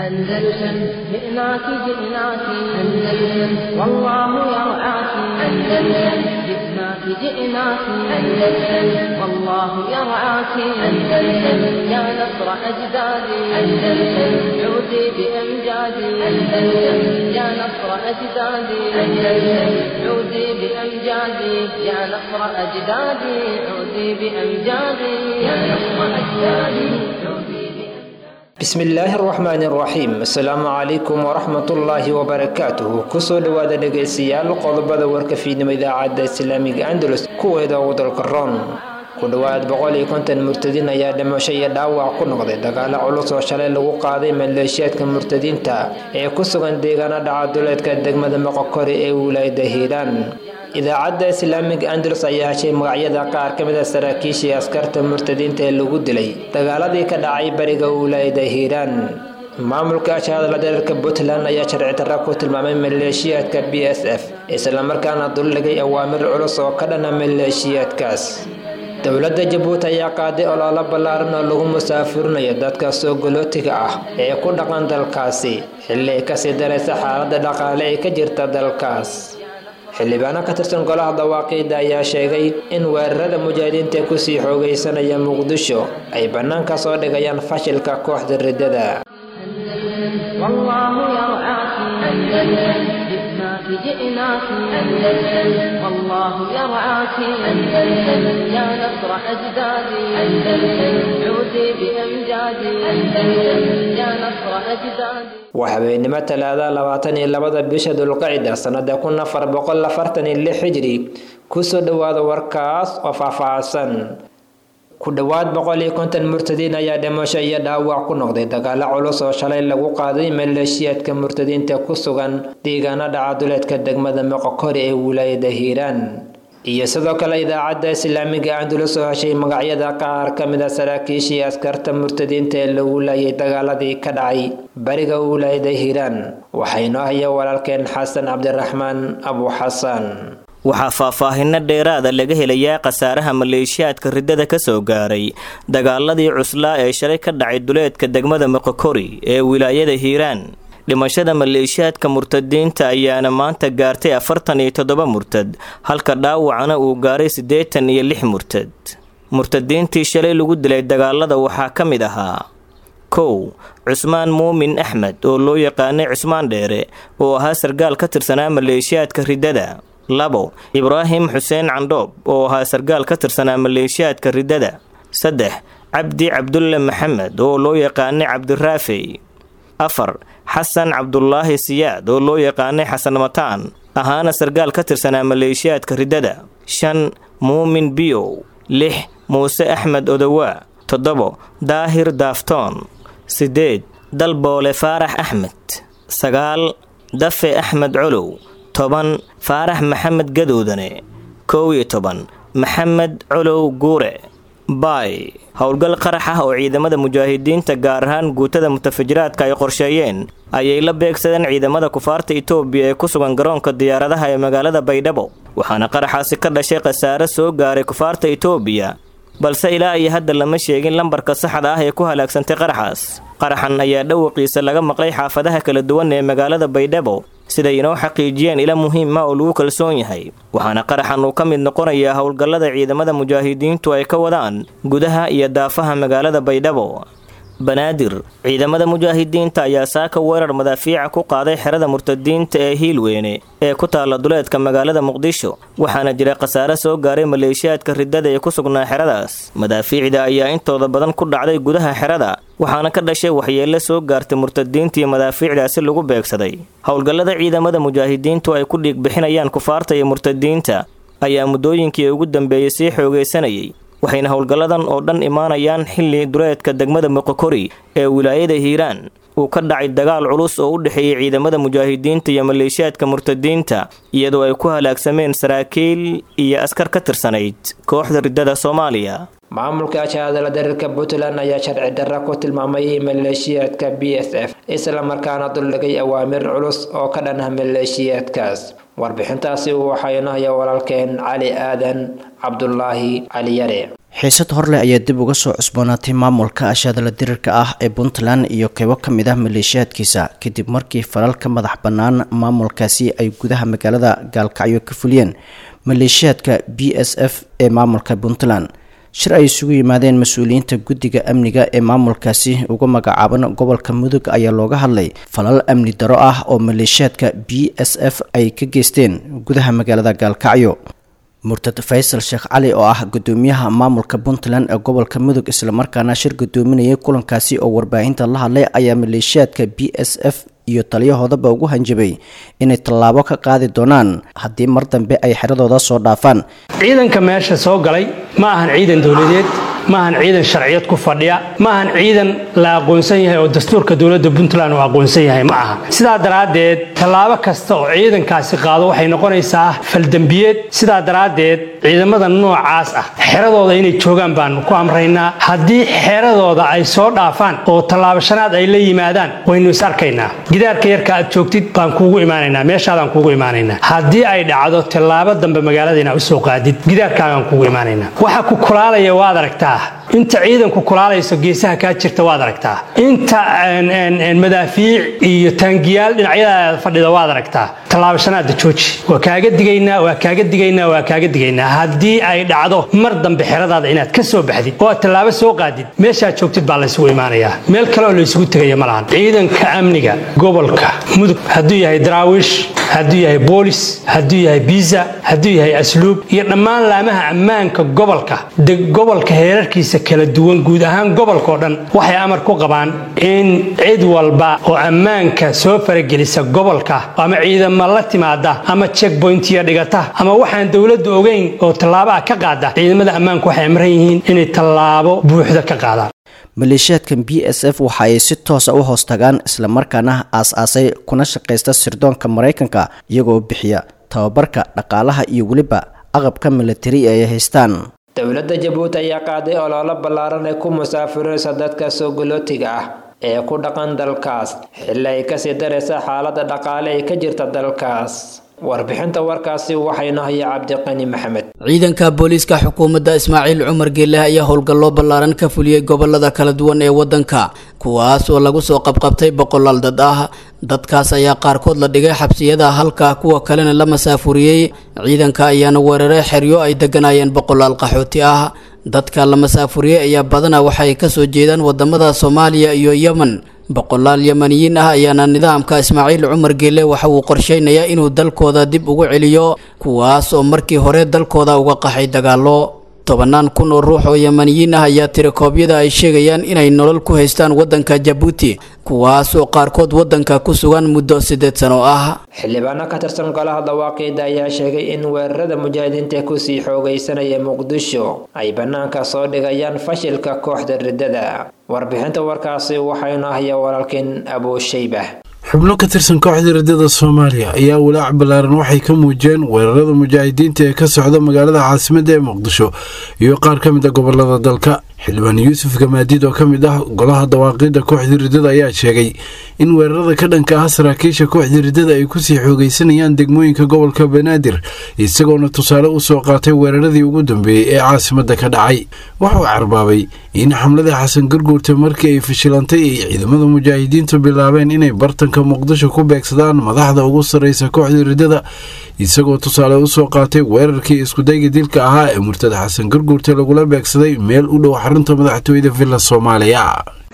أندلسن جئناك جئناك أندلسن والله يرعاك أندلسن جئناك جئناك أندلسن والله يرعاك أندلسن يا نصر أجدادي أندلسن عودي بأمجادي أندلسن يا نصر أجدادي أندلسن عودي بأمجادي يا نصر أجدادي عودي بأمجادي يا نصر أجدادي عودي bismillaahi araxmaani araxiim assalaamu calaykum waraxmatullaahi wabarakaatuhu kusoo dhowaada dhegaystayaal qodobada warka fiidnimo idaacadda islaamiga andalus kuweeda ugu dalka roon ku dhowaad boqol iyo konton murtadiin ayaa dhimasho iyo dhaawac ku noqday dagaalo culus oo shalay lagu qaaday maleeshiyaadka murtadiinta ee ku sugan deegaana dhacaduleedka degmada moqokori ee wilaayada hiiraan idaacadda islaamiga andalus ayaa heshay magacyada qaar ka mid a saraakiishii askarta murtadiinta ee lagu dilay dagaaladii ka dhacay bariga wilaayada hiiraan maamulka ashahadla dareerka puntland ayaa sharci darra ku tilmaamay maleeshiyaadka b s f islamarkaana duldhigay awaamir culus oo ka dhana maleeshiyaadkaas dowladda jabuuti ayaa qaaday ololo ballaaran oo lagu musaafurinayo dadka soo golootiga ah ee ku dhaqan dalkaasi xilli ay kasii daraysa xaaladda dhaqaale ee ka jirta dalkaas xildhibaano ka tirsan golaha dawaaqiida ayaa sheegay in weerarada mujaahidiinta ee kusii xoogaysanaya muqdisho ay bannaanka soo dhigayaan fashilka kooxda riddada والله يرعاك أندلسن جئناك جئناك أندلسن والله يرعاك أندلسن يا نصر أجدادي أندلسن عودي بأمجادي أندلسن يا نصر أجدادي waa habeenimo talaada labaatan iyo labada bisha dulqacida sanada kun afar boqol afartan iyo lix xijri kusoo dhowaada warkaas oo faahfaahsan ku dhowaad boqol iyo konton murtadiin ayaa dhimasho iyo dhaawac ku noqday dagaalo culus oo shalay lagu qaaday maleeshiyaadka murtadiinta ku sugan deegaana dhacaduleedka degmada moqokori ee wilaayada hiiraan iyo sidoo kale idaacadda islaamiga andalus oo heshay magacyada qaar ka mid a saraakiishii askarta murtadiinta ee lagu laayay dagaaladii ka dhacay bariga wilaayada hiiraan waxaynoo haya walaalkeen xasan cabdiraxmaan abu xasan waxaa faahfaahinno dheeraada laga helayaa khasaaraha maleeshiyaadka riddada ka soo gaaray dagaaladii cuslaa ee shalay ka dhacay duleedka degmada moqokori ee wilaayada hiiraan dhimashada maleeshiyaadka murtadiinta ayaana maanta gaartay afartan iyo toddoba murtad halka dhaawacana uu gaaray siddeetan iyo lix murtad murtadiintii shalay lagu dilay dagaalada waxaa ka mid ahaa kow cusmaan muumin axmed oo loo yaqaanay cusmaan dheere oo ahaa sargaal ka tirsanaa maleeshiyaadka riddada labo ibraahim xuseen candhoob oo ahaa sargaal ka tirsanaa maleeshiyaadka riddada saddex cabdi cabdulle maxamed oo loo yaqaanay cabdiraafey afar xasan cabdulaahi siyaad oo loo yaqaanay xasan mataan ahaana sargaal ka tirsanaa maleeshiyaadka riddada shan muumin biyow lix muuse axmed odowaa toddobo daahir daaftoon siddeed dalboole faarax axmed sagaal dafe axmed colow toban faarax maxamed gadoodane kow iyo toban maxamed colow guure baay howlgal qarax ah oo ciidamada mujaahidiinta gaar ahaan guutada mutafajiraadka ay qorsheeyeen ayay la beegsadeen ciidamada kufaarta itoobiya ee ku sugan garoonka diyaaradaha ee magaalada baydhabo waxaana qaraxaasi ka dhashay khasaare soo gaaray kufaarta itoobiya balse ilaa iyo hadda lama sheegin lambarka saxda ah ee ku halaagsantay qaraxaas qaraxan ayaa dhawaqiisa laga maqlay xaafadaha kala duwan ee magaalada baydhabo siday inoo xaqiijiyeen ila muhiima oo lagu kalsoon yahay waxaana qaraxan uu ka mid noqonayaa howlgallada ciidamada mujaahidiintu ay ka wadaan gudaha iyo daafaha magaalada baydhabo banaadir ciidamada mujaahidiinta ayaa saaka weerar madaafiica ku qaaday xerada murtadiinta ee hiilweyne ee ku taalla duleedka magaalada muqdisho waxaana jira khasaare soo gaaray maleeshiyaadka riddada ee ku sugnaa xeradaas madaafiicda ayaa intooda badan ku dhacday gudaha xerada waxaana ka dhashay waxyeelle soo gaartay murtadiintii madaafiicdaasi lagu beegsaday howlgallada ciidamada mujaahidiintu ay ku dhiigbixinayaan kufaarta iyo murtadiinta ayaa muddooyinkii ugu dambeeyey sii xoogaysanayay waxayna howlgalladan oo dhan imaanayaan xilli duleedka degmada moqokori ee wilaayada hiiraan uu ka dhacay dagaal culus oo u dhexeeyey ciidamada mujaahidiinta iyo maleeshiyaadka murtadiinta iyadoo ay ku halaagsameen saraakiil iyo askar ka tirsanayd kooxda riddada soomaaliya maamulka ashahadala dareerka puntland ayaa sharci darra ku tilmaamay maleeshiyaadka b s f islamarkaana duldhigay awaamir culus oo ka dhanah maleeshiyaadkaas warbixintaasi waxaa inoo haya walaalkeen cali aadan cabdulaahi cali yare xiisad horleh ayaa dib uga soo cusboonaatay maamulka ashaadala dirirka ah ee puntland iyo qeybo ka mid ah maleeshiyaadkiisa kadib markii falal ka madax bannaan maamulkaasi ay gudaha magaalada gaalkacyo ka fuliyeen maleeshiyaadka b s f ee maamulka puntland shir ay isugu yimaadeen mas-uuliyiinta guddiga amniga ee maamulkaasi uga magacaaban gobolka mudug ayaa looga hadlay falal amni daro ah oo maleeshiyaadka b s f ay ka geysteen gudaha magaalada gaalkacyo murtad faysal sheekh cali oo ah gudoomiyaha maamulka puntland ee gobolka mudug islamarkaana shir gudoominayay kulankaasi oo warbaahinta la hadlay ayaa maleeshiyaadka b s f iyo taliyahoodaba ugu hanjabay inay tallaabo ka qaadi doonaan haddii mar dambe ay xeradooda soo dhaafaan ciidanka meesha soo galay ma ahan ciidan dowladeed ma ahan ciidan sharciyad ku fadhiya ma ahan ciidan la aqoonsan yahay oo dastuurka dowladda puntland uu aqoonsan yahay ma aha sidaa daraaddeed tallaabo kasta oo ciidankaasi qaado waxay noqonaysaa faldembiyeed sidaa daraaddeed ciidamada noocaas ah xeradooda inay joogaan baanu ku amraynaa haddii xeradooda ay soo dhaafaan oo tallaabashanaad ay la yimaadaan waynu is arkaynaa gidaarka yarka aad joogtid baan kuugu imaanaynaa meeshaadaan kuugu imaanaynaa haddii ay dhacdo tallaabo dambe magaalada inaad usoo qaadid gidaarkaagaan kuugu imaanaynaa waxa ku kulaalaya waad aragtaa inta ciidanku kulaalayso geesaha kaa jirta waad aragtaa inta madaafiic iyo taangiyaal dhinacyadaada fadhida waad aragtaa tallaabashanaada jooji waa kaaga digaynaa waa kaaga digaynaa waa kaaga digaynaa haddii ay dhacdo mar dambe xeradaada inaad ka soo baxdid oo aad tallaabo soo qaadid meeshaad joogtid baa laysugu imaanayaa meel kale oo laysugu tegaya ma lahan ciidanka amniga gobolka mudug hadduu yahay daraawiish hadduu yahay boolis hadduu yahay biisa hadduu yahay asluub iyo dhammaan laamaha ammaanka gobolka de gobolka heerarkiisa kala duwan guud ahaan gobolkao dhan waxay amar ku qabaan in cid walba oo ammaanka soo faragelisa gobolka ama ciidama la timaada ama checkbointiya dhigata ama waxaan dowladda ogeyn oo tallaabo ah ka qaada ciidamada ammaanku waxay amran yihiin inay tallaabo buuxda ka qaadaan maleeshiyaadkan b s f waxa ay si toosa u hoos tagaan islamarkaana aas-aasay kuna shaqaysta sirdoonka maraykanka iyagoo bixiya tababarka dhaqaalaha iyo weliba aqabka militari ay haystaan dowladda jabuuti ayaa qaaday ololo ballaaran ay ku musaafiraysa dadka soo galootiga ah ee ku dhaqan dalkaas xilli ay kasii daraysa xaaladda dhaqaale ee ka jirta dalkaas warbixinta warkaasi waxaynu haya cabdiqani maxamed ciidanka booliiska xukuumadda ismaaciil cumar geeleh ayaa howlgallo ballaaran ka fuliyey gobolada kala duwan ee waddanka kuwaas oo lagu soo qabqabtay boqolaal dad ah dadkaas ayaa qaarkood la dhigay xabsiyada halka kuwa kalena la masaafuriyey ciidanka ayaana weeraray xeryo ay degganaayeen boqolaal qaxooti ah dadka la masaafuriyey ayaa badanaa waxay kasoo jeedaan wadamada soomaaliya iyo yemen boqolaal yemaniyiin ah ayaana nidaamka ismaaciil cumar geele waxa uu qorsheynayaa inuu dalkooda dib ugu celiyo kuwaas oo markii hore dalkooda uga qaxay dagaallo tobannaan kun oo ruux oo yemaniyiin ah ayaa tirakoobyada ay sheegayaan inay nolol ku haystaan waddanka jabuuti kuwaas oo qaarkood waddanka ku sugan muddo siddeed sano ah xildhibaano ka tirsan golaha dawaaqiida ayaa sheegay in weerarada mujaahidiinta kusii xoogaysanaya muqdisho ay bannaanka soo dhigayaan fashilka kooxda riddada warbixinta warkaasi waxaynu ahaya walaalkeen abuushayba xubno ka tirsan kooxda riddada soomaaliya ayaa walaac ballaaran waxay ka muujiyeen weerarada mujaahidiinta ee ka socda magaalada caasimadda ee muqdisho iyo qaar ka mid a gobolada dalka xildhibaan yuusuf gamaadiid oo ka mid ah golaha dawaaqiidda kooxda riddada ayaa sheegay in weerarada ka dhanka ah saraakiisha kooxda riddada ay kusii xoogaysanayaan degmooyinka gobolka banaadir isagoona tusaale u soo qaatay weeraradii ugu dambeeyey ee caasimadda ka dhacay wuxuu carbaabay in xamlada xasan garguurta markii ay fashilantay ay ciidamada mujaahidiintu bilaabeen inay bartanka muqdisho ku beegsadaan madaxda ugu sarreysa kooxda riddada isagoo tusaale u soo qaatay weerarkii iskudayga dilka ahaa ee murtad xasan garguurta lagula beegsaday meel u dhow xarunta madaxtooyada villa soomaaliya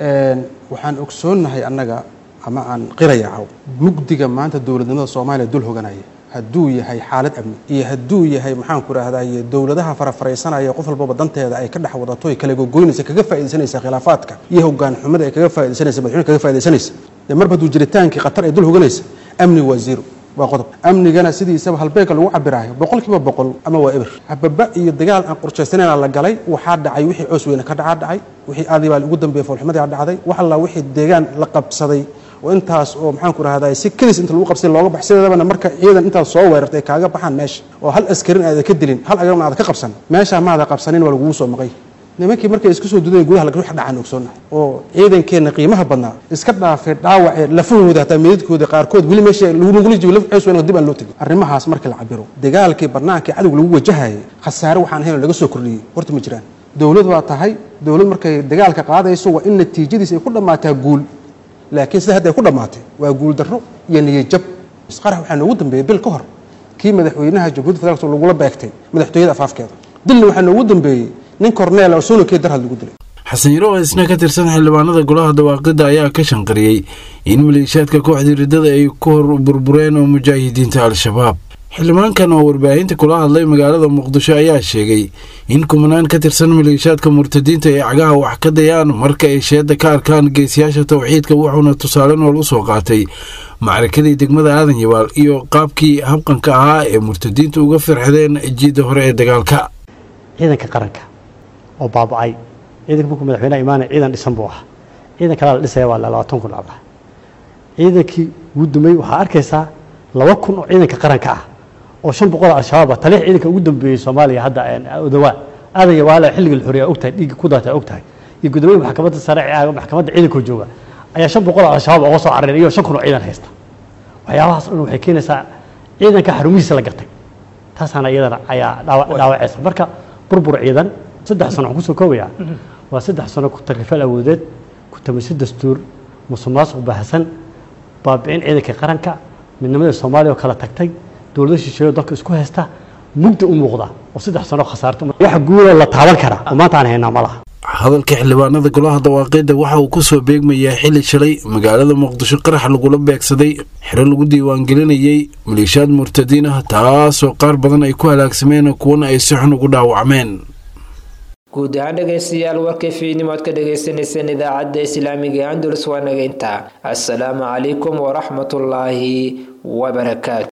waxaan ogsoonnahay annaga ama aan qirayacaw mugdiga maanta dowladnimada soomaaliya dul hoganaya hadduu yahay xaalad amni iyo hadduu yahay maxaan ku rahdaye dowladaha farafaraysanaya qof walbaba danteeda ay ka dhex wadato ay kala gogoynaysa kaga faaidaysanaysa khilaafaadka iyo hogaan xumada ay kaga faa'idaysanaysa madaxweyne kaga faa'idaysanaysa dee marba hadduu jiritaankii khatar ay dul hoganaysa amni waa zero waa qodob amnigana sidiisaba halbeegka lagu cabiraayo boqolkiiba boqol ama waa eber hababa iyo dagaal aan qorshaysanayn la galay waxaa dhacay wixii coos weyne ka dhacaa dhacay wixii aadii baa ugu dambeeyey foolxumadii dhacday wax alla wixii deegaan la qabsaday oo intaas oo maxaan ku rahdaa si kedis inta lagu qabsay looga bax sideedabana marka ciidan intaas soo weerartay kaaga baxaan meesha oo hal askarin aada ka dilin hal agarna aada ka qabsan meeshaa maada qabsanin waa lagugu soo maqay nimankii markay isku soo dudeen gudaha wax dhacaan ogsoonnahay oo ciidankeenna qiimaha badnaa iska dhaafay dhaawacee lafahooda hataa meedadkooda qaarkood weli meesha lagula jibo laf ceys weyn dib aan loo tegin arrimahaas markii la cabiro dagaalkii barnaamijkii cadowga lagu wajahayay khasaare waxaan ahayn laga soo kordhiyey horta ma jiraan dowlad waa tahay dowlad markay dagaalka qaadayso waa in natiijadiisa ay ku dhammaataa guul laakiin sida hadda ay ku dhammaatay waa guul darro iyo niyajab isqarax waxaa noogu dambeeyey bil ka hor kii madaxweynaha jamhuuiyadda federaalk lagula beegtay madaxtooyada afaafkeeda dilna waxaa noogu dambeeyey nin korneel oo soonakee darhad lagu dilay xasan yaro oo isna ka tirsan xildhibaanada golaha dawaaqidda ayaa ka shanqariyey in maleeshiyaadka kooxdii riddada ay ku hor burbureen oo mujaahidiinta al-shabaab xildhibaankan oo warbaahinta kula hadlay magaalada muqdisho ayaa sheegay in kumanaan ka tirsan maleeshiyaadka murtadiinta ay cagaha wax ka dayaan marka ay sheedda ka arkaan geesiyaasha towxiidka wuxuuna tusaale nool u soo qaatay macrakadii degmada aadan yabaal iyo qaabkii habqanka ahaa ee murtadiintu uga firxdeen jiidda hore ee dagaalka ciidanka qaranka oo baaba'ay ciidanka markuu madaxweynaha imaanaya ciidan dhisan buu ahaa ciidan kalaa la dhisaya waa labaatan kun abda ciidankii ugu dambeeyey waxaa arkaysaa laba kun oo ciidanka qaranka ah oo shan boqol al-shabaab ah taliix ciidanka ugu dambeeyey soomaaliya hadda odawaa aadan yabaala xilliga la xoriyaa ogtahay dhiigga ku daata ogtahay iyo gudoomiye maxkamadda sare maxkamadda ciidankoo jooga ayaa shan boqol oo al-shabaab oga soo carareen iyo shan kun oo ciidan haysta waxyaabahaas o dhan waxay keenaysaa ciidanka xarumihiisa la gartay taasaana iyadana ayaa dhaawacaysa marka burbur ciidan saddex sano waxaan kusoo koobayaa waa saddex sano ku takrifal awoodeed ku tamiso dastuur musuqmaasuq baahsan baabi'in ciidanka qaranka midnimada soomaaliya oo kala tagtay dowlado shisheeyo dalka isku haysta mugda u muuqda oo saddex sano khasaarta wax guuda la taaban karaa oo maanta aan haynaa ma laha hadalka xildhibaanada golaha dawaaqidda waxa uu ku soo beegmayaa xili shalay magaalada muqdisho qarax lagula beegsaday xero lagu diiwaangelinayey maleeshiyaad murtadiin ah taasoo qaar badan ay ku halaagsameen kuwana ay si xun ugu dhaawacmeen guud ahaan dhegaystayaal warkay fiidnimood ka dhagaysanayseen idaacadda islaamiga andalus waa naga intaa assalaamu calaykum waraxmatullaahi wabarakaatu